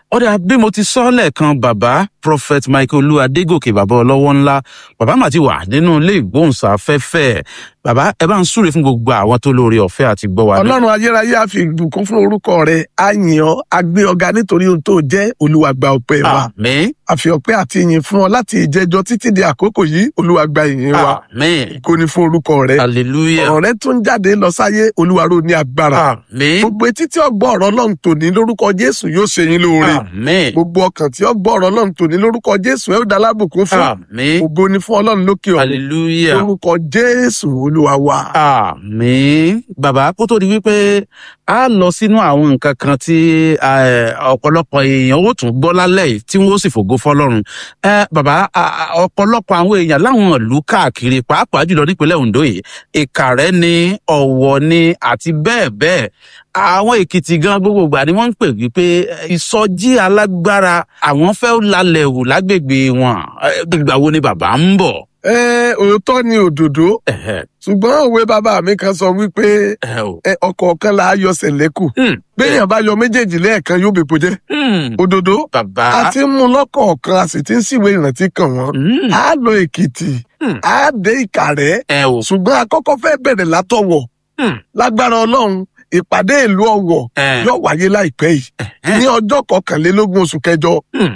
ọ̀dà bí mo ti sọ lẹ́ẹ̀kan bàbá prophet michael olú adégòkè bàbá ọlọ́wọ́ ńlá bàbá mà ti wà nínú ilé ìgbóhùnsáfẹ́fẹ́ bàbá ẹ bá ń súre fún gbogbo àwọn tó lórí ọ̀fẹ́ àti gbọ́ wa. ọlọ́run ayérayé á fi ìbùkún fún orúkọ rẹ̀ á yìn ọ́ á gbé ọ̀gá nítorí ohun tó jẹ́ olúwa gba ọpẹ́ wa àmín a fi ọpẹ́ àti ìyìn fún ọ láti ìjẹjọ títí di àkókò yìí olúwa gba ìyìn wa àmín kò ní fún orúkọ rẹ̀ hallelujah ọ̀rọ̀ rẹ̀ tún jáde lọ sáyé olúwa ró ní agbára àmín gbogbo etí tí ó gbọ́ ọ̀rọ̀ ọlọ́run tòní lórúkọ jésù yóò ṣe yín lóore àmín gbogbo ọkàn tí ó gbọ́ ọ̀rọ̀ ọlọ́run tòní lórúkọ jésù ẹ ó dá lábùkún fún àmín ògo ni fún ọlọ́run lókè ọ̀run hallelujah lórúkọ jésù olúwa wa. àmín bàbá kó tó di wípé a lọ sínú àwọn nǹkan kan tí eh, ọ̀pọ̀lọpọ̀ èèyàn ó tún gbọ́ lálẹ́ yìí tí wọ́n ó sì fògo fọlọ́run Eh, bàbá a- a- ọ̀pọ̀lọpọ̀ àwọn èèyàn láwọn ìlú káàkiri pàápàá jùlọ nípínlẹ̀ Ondo yìí Ìkàrẹ́ ní Ọ̀wọ̀ ní àti bẹ́ẹ̀ bẹ́ẹ̀ àwọn Èkìtì gan gbogbo ìgbà ni wọ́n ń pè wípé eh, ìsọjí alágbára àwọn fẹ́ lálẹ́ wù lágbègbè wọn Eh, ìgbà wo ni bàbá ń bọ̀. ẹ òótọ́ ni òdòdó Ẹ̀hẹ̀, ṣùgbọ́n òwe bàbá mi kan sọ wípé ẹ̀ o. ẹ, ọ̀kọ̀ọ̀kan là á yọ sẹ̀lẹ́kù Hmm. béèyàn bá yọ méjèèjì lẹ́ẹ̀kan yóò bèpo jẹ́ Hmm. òdòdó bàbá. a ti ń mú lọ́kọ̀ọ̀kan a sì ti ń síwèé ìrántí kàn wọ́n Hmm. á lọ èkìtì Hmm. á dé ìkàrẹ́ ẹ o. ṣùgbọ́n akọ́kọ́ fẹ́ bẹ̀rẹ̀ látọ̀wọ̀ Hmm. lágbára ọlọ́run ìpàdé ìlú ọ̀wọ̀ ẹ yóò wáyé láìpẹ́ yìí ẹ. ní ọjọ́ kọkànlélógún oṣù kẹjọ Hmm.